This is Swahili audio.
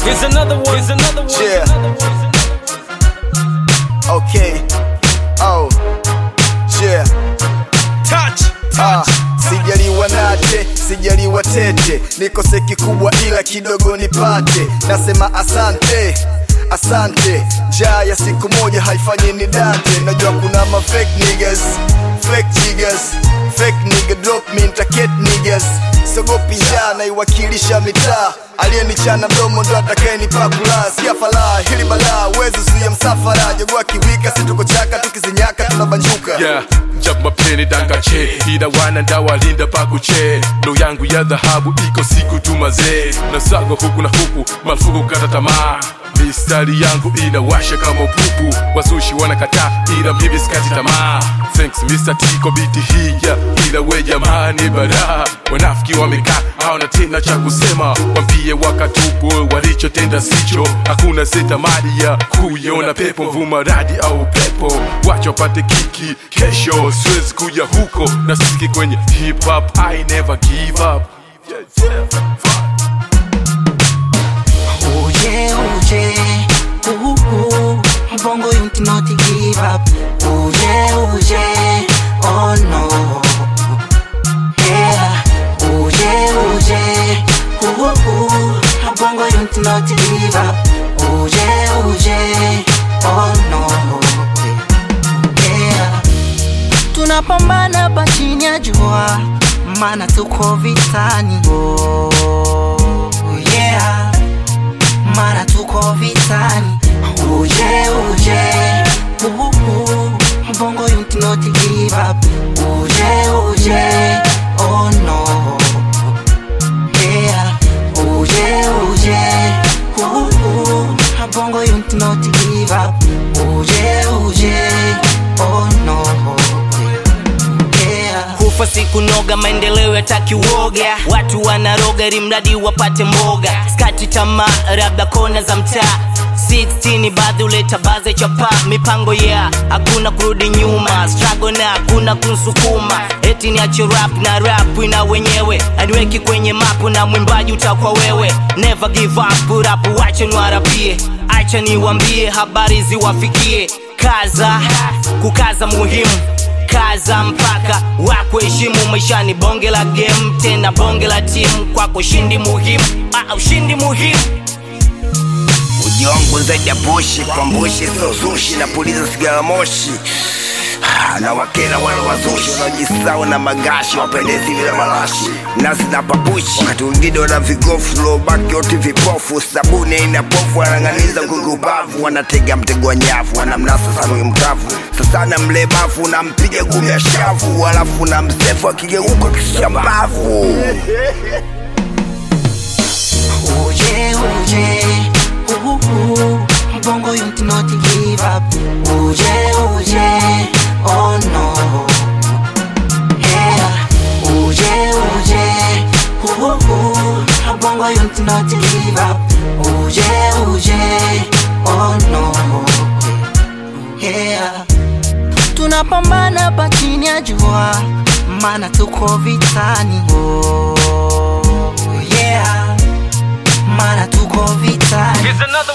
Here's another one. Here's another one. Yeah. Okay. Oh. Yeah. Touch. Ah, sijaliwa nate, sijaliwa tete, nikose kikubwa ila kidogo nipate. Nasema asante, asante. Njaa ya siku moja haifanyi ni date. Najua kuna ma fake niggas, fake jiggers, fake nigga drop me nitaket niggas. Sogopi njaa naiwakilisha mitaa, aliyenichana mdomo ndo atakayenipa kula. Sikia falaa hili balaa, uwezi zuia msafara. Jogua kiwika, situko chaka, tukizinyaka tunabanjuka. yeah japo mapeni dangache ila wana ndawalinda pakuche lo yangu ya dhahabu iko siku tu mazee na sago huku na huku marufuku kata tamaa mistari yangu inawasha kama upupu wasushi wanakataa ila mimi sikati tamaa thanks Mr. T kwa biti hii yeah. ila we jamani bara wanafiki wamekaa hawana tena cha kusema wambie wakatubu walichotenda sicho hakuna setamari ya kuiona pepo mvuma radi au pepo wacha wapate kiki kesho siwezi kuja huko na siki kwenye hip hop I never give up yeah, yeah. Fuck. Oh yeah, oh yeah, ooh, ooh. Bongo you not give up. Oh yeah, oh yeah, oh no. Yeah, oh yeah, oh yeah, ooh, ooh. Bongo you not give up. Oh yeah, oh yeah, oh no. Yeah, tunapambana hapa chini ya jua, maana tuko vitani. Oh yeah mara tuko vitani uje uje uhu bongo you not give up uje uje oh no yeah uje uje uhu bongo you not give up uje uje oh no yeah kufa siku noga maendeleo yataki uoga watu wanaroga ili mradi wapate mboga skati tamaa labda kona za mtaa 16 baadhi uleta baze chapa mipango ya yeah. hakuna kurudi nyuma strago na hakuna kunsukuma eti niache rap na rap ina wenyewe aniweki kwenye mapu na mwimbaji utakuwa wewe never give up rap wache niwarapie acha niwambie habari ziwafikie kaza kukaza muhimu kaza mpaka wakuheshimu maishani bonge la game tena bonge la timu kwako ushindi muhimu ah, ushindi muhimu uji wangu zaidi ya pushi kwa mbushi sio zushi na puliza sigara moshi Ah, na wakera wale wazushi wanaojisau na magashi wapendezi vile marashi nasi na papushi wakati wengine wana vigofu lobaki wote vipofu sabuni aina pofu wanang'aniza kukubavu wanatega mtego wa nyavu wanamnasa sana mkavu sasana mlemavu nampiga gumya shavu alafu na msefu akigeuka kishambavu Uje, uje, uhu, bongo you not give up. Uje, uje, oh no. Yeah, uje, uje, uhu, bongo you not give up. Uje, uje, oh no. Yeah, tunapambana hapa chini ya jua, maana tuko vitani. Oh, yeah, maana tuko vitani. Here's another